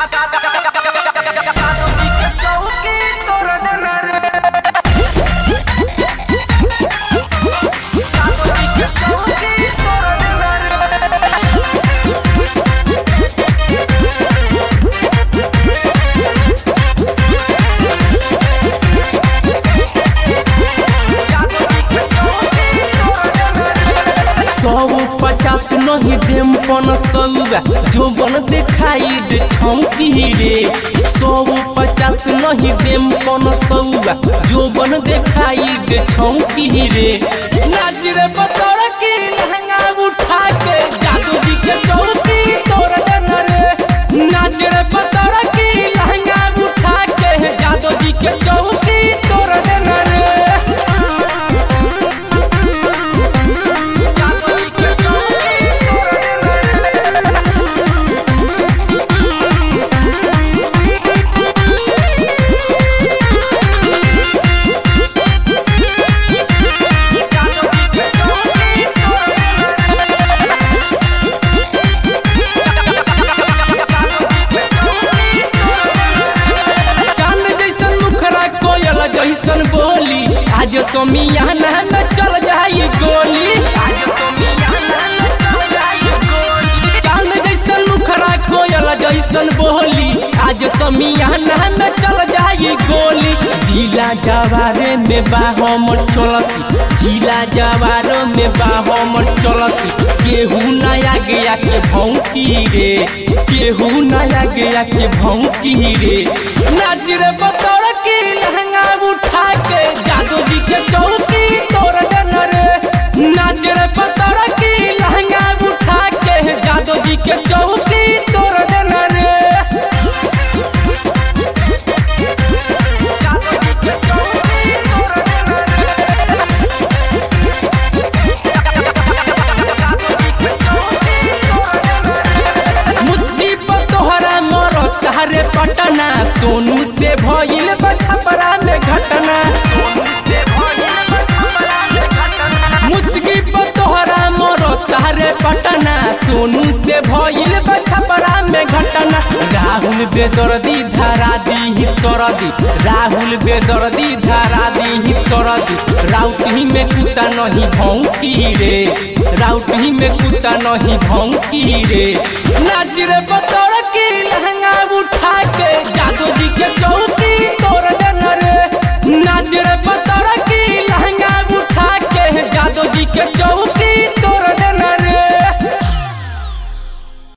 सौ पचास नहीं देम पन सौगा जो बन दिखाई दे छौकी रे सौ पचास नहीं देम पन सौगा जो बन दिखाई दे छौकी रे नाच रे बतौर की लहंगा उठा के जादू जी के चौकी तोड़ देना रे नाच रे बतौर की लहंगा उठा के जादू जी के चौकी तोड़ देना रे चांद जैसन मुखरा कोयल जैसन बोली आज सोमियाना में चल जाई गोली चांद जैसन मुखरा कोयल जैसन बोली आज समियाना में चल जाई गोली जिला जवारे में बाहमर चलती जिला जवारो में बाहमर चलती केहू नया गया के भौंकी रे केहू नया गया के भौंकी रे नाच रे बतौर की लहंगा उठा के जादू जी के चौकी तोड़ देना रे नाच रे बतौर की लहंगा उठा के जादू जी के चौकी तोड़ देना रे मुस्की पर तोहरा मरो तारे पटना सोनू से भइल बछपरा में घटना मुस्की पर तोहरा मरो तारे पटना सोनू से भइल बछपरा में घटना राहुल बेदर्दी धारा दी सरदी राहुल बेदर्दी धारा दी सरदी राउटी में कुता नहीं भौंकी रे राउटी में कुता नहीं भौंकी रे नाच रे बतौर की लहंगा उठा के जादू जी के चौकी तोड़ देना रे नाच रे बतौर की लहंगा उठा के जादू जी के चौकी